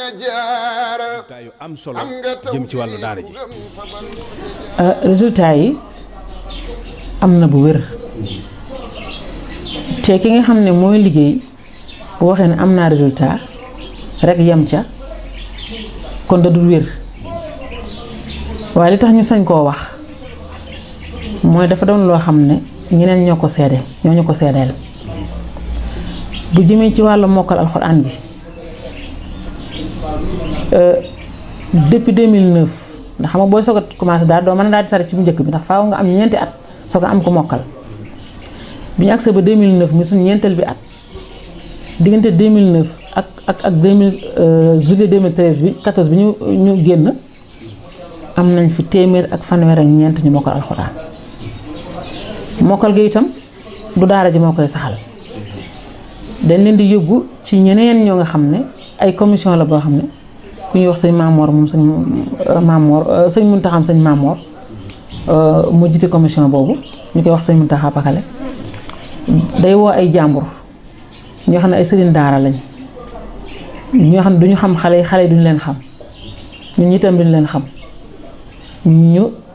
résultat yu am solo jëm ci wàllu daara ji. résultat yi am na bu wér te ki nga xam ne mooy liggéey bu waxee ne am naa résultat rek yem ca kon da dul wér waaye li tax ñu sañ koo wax mooy dafa doon loo xam ne ñeneen ñoo ko seede ñoo ñu ko seedeel bu jëmee ci wàllu mokkal alxuraan bi depuis 2009 ndax xam nga booy soog a commencé daal doo mën a daal di tari ci bu njëkk bi ndax faaw nga am ñeenti at soog a am ko mokkal bi ñu agsee ba 2009 mi suñu ñeenteel bi at diggante 2009 ak ak ak 2000 juillet 2013 bi 14 bi ñu ñu génn am nañ fi téeméer ak fanweer ak ñeent ñu mokkal alxuraan mokkal gi itam du daara ji moo koy saxal dañ leen di yóbbu ci ñeneen ñoo nga xam ne ay commission la boo xam ne ku ñuy wax sëñ Maamoor moom sëñ Maamoor sëñ Muntaxam sëñ Maamoor moo jiite commission boobu ñu koy wax sëñ Muntaxa Pakale day woo ay jàmbur ñoo xam ne ay sëriñ daara lañ ñoo xam ne duñu xam xale yi xale yi duñu leen xam ñun itam duñu leen xam ñu